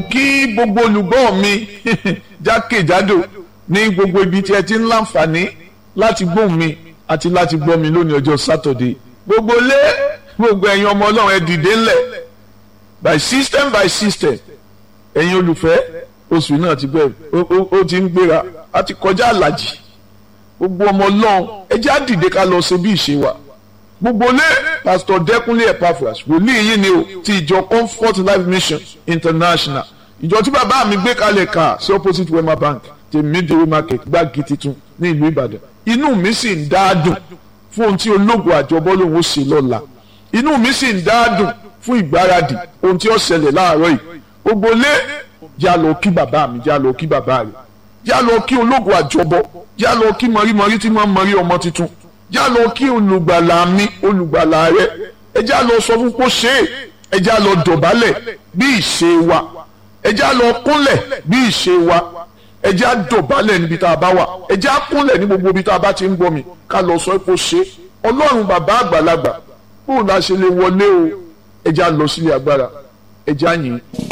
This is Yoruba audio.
kí gbogbo olùgbọ́ mi jákèjádò ní gbogbo ibi tí ẹ ti ń láǹfààní láti gbóhùn mi àti láti gbọ́ mi lónìí ọjọ́ sátọ̀dé gbogbo lé gbogbo ẹ̀yin ọmọ ọlọ́run ẹ dìde ńlẹ̀ by system by system ẹ̀yin olùfẹ́ oṣù náà ti bẹ̀rẹ̀ ó ti ń gbéra a ti kọjá àlàjì gbogbo ọmọ ọlọ́run ẹ jẹ́ á dìde ká lọ ṣe bí ìṣe wa gbogbo lé pastor dẹkùnlé epaphras wòlíì yìí ni o ti ìjọ comfort life mission international ìjọ tí bàbá mi gbé kalẹ̀ ká sí opposite wema bank ti midway market gbági titun ní ìlú ìbàdàn inú mi sì ń dáadùn fún ohun tí ológun àjọbọ́ lòun ó ṣe lọ́la inú mi sì ń dáadùn fún ìgbáradì ohun tí ó ṣẹlẹ̀ láàárọ̀ yìí gbogbo lé já lọ kí bàbá mi já lọ kí bàbá rẹ̀ já lọ kí ológun àjọbọ́ já lọ kí mọ̀rímọ̀rí tí wọ́n mọ̀rí ọmọ tuntun já lọ kí olùgbàlà mi olùgbàlà rẹ ẹ já lọ sọ fún kó ṣe é ẹ já lọ dọ̀bálẹ̀ bí ìṣe wa ẹ já lọ kúnlẹ̀ bí ìṣe wa ẹ já dọ̀bálẹ̀ níbi tá a bá wà ẹ já kúnlẹ̀ ní gbogbo ibi tá a bá ti ń gbọ́ mi ká lọ sọ kó ṣe é ọlọ́run bàbá àgbàlagbà bóun la ṣe lè wọlé o ẹ já lọ sílé agbára ẹ já yìn.